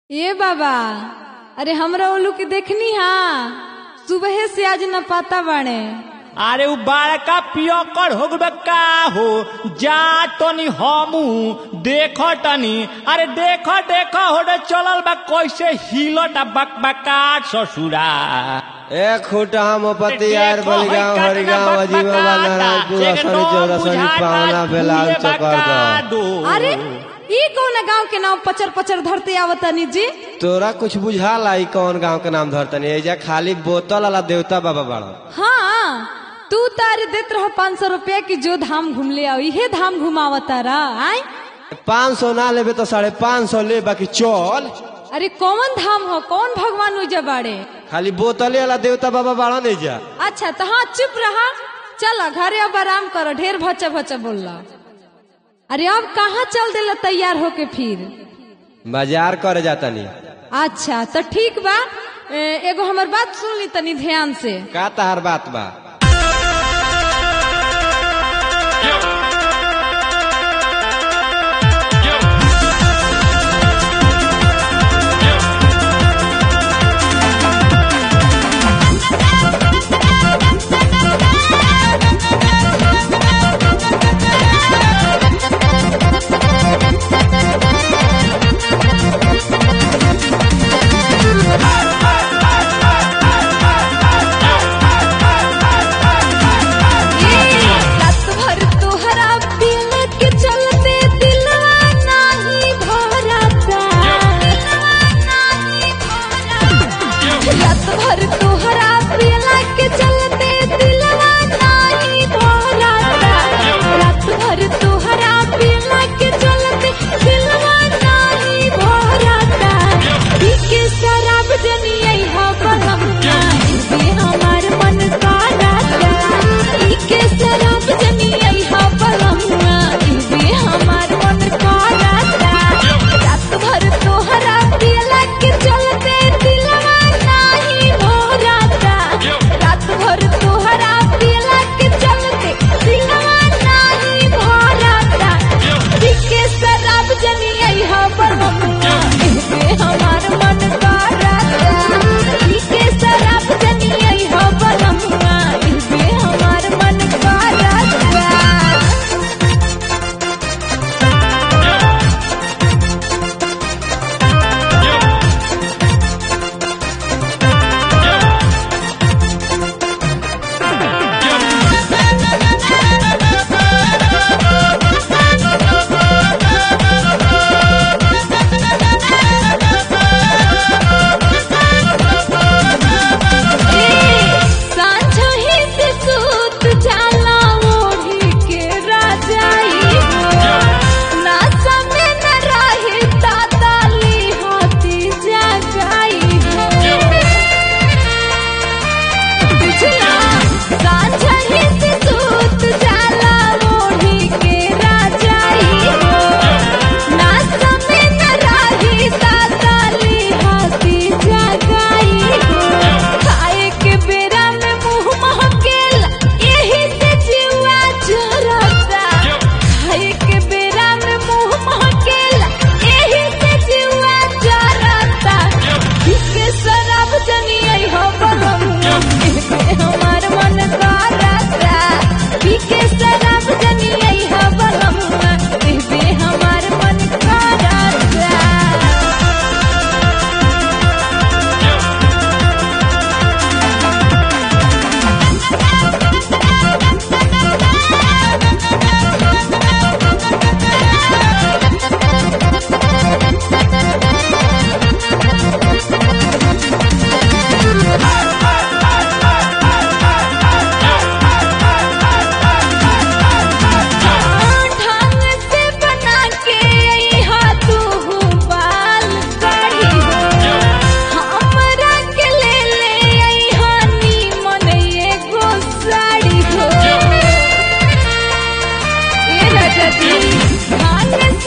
ए बाबा अरे हमरा ओलू के देखनी हा सुबह से आज न पाता बाड़े अरे उ बड़का पियकर हो गए का हो जा तनी हमू देख तनी अरे देख देख हो रे चलल बा कैसे हिलट बकबकाट ससुरा ए खूटा मोपति यार बलिगांव हरिगांव अजीबा नारायणपुर असनी चौरसनी पावना बेलाल चकर अरे ई कौन गांव के नाम पचर पचर धरते आवतनी जी तोरा कुछ बुझाला ई कौन गांव के नाम धरतनी एजा खाली बोतल वाला देवता बाबा बाड़ा हाँ तू तारे देत रह पाँच सौ रुपया की जो धाम घूम ले आओ इहे धाम घुमावता रहा आय पाँच सौ ना लेबे तो साढ़े पाँच सौ ले बाकी चल अरे कौन धाम हो कौन भगवान उजा बाड़े खाली बोतले वाला देवता बाबा बाड़ा नहीं जा अच्छा तो हाँ चुप रहा चलो घरे अब आराम करो ढेर भचा भचा बोल अरे अब कहाँ चल दिला तैयार होके फिर बाजार करे जाता नहीं अच्छा तो ठीक बा ए, एगो हमर बात सुन ली तनी ध्यान से का तहार बात बा रात भर तोहरा दिल के चलते दिलवा नाही भरता रात भर तोहरा दिल के चलते दिलवा नाही भरता रात भर तोहरा दिल के चलते दिलवा नाही भरता पीके शराब जनियै हा बलमुआ ये हमार मन का राजा पीके शराब जनियै हा बलमुआ ये हमार मन का राजा रात भर तोहरा दिल के चलते दिलवा नाही भरता रात भर तोहरा दिल के चलते दिलवा नाही भरता पीके शराब जनियै हा बलमुआ ये हमार मन का राजा पीके शराब जनियै हा बलमुआ ये हमार मन का राजा सांझहि से सूत जाला ओढ़ी के राजाई हो ना समय न रहे ताताली हाथी जगाई हो पिछला सांझहि से सूत जाला ओढ़ी के राजाई हो ना समय न रहे ताताली हाथी जगाई हो खाए के बेरा में मुंह महकेल यही से जीवा चरता खाए के बेरा में मुंह महकेल यही से जीवा चरता इसके शराब जनियै हो बलमुआ एमे हमार मन करता पीके शराब जनियै हो बलमुआ एमे हमार मन करता ढंग से बना के यहाँ तू बाल करी हो हमरा के ले ले यहाँ नीमन एगो साड़ी हो ए राजा जी ढंग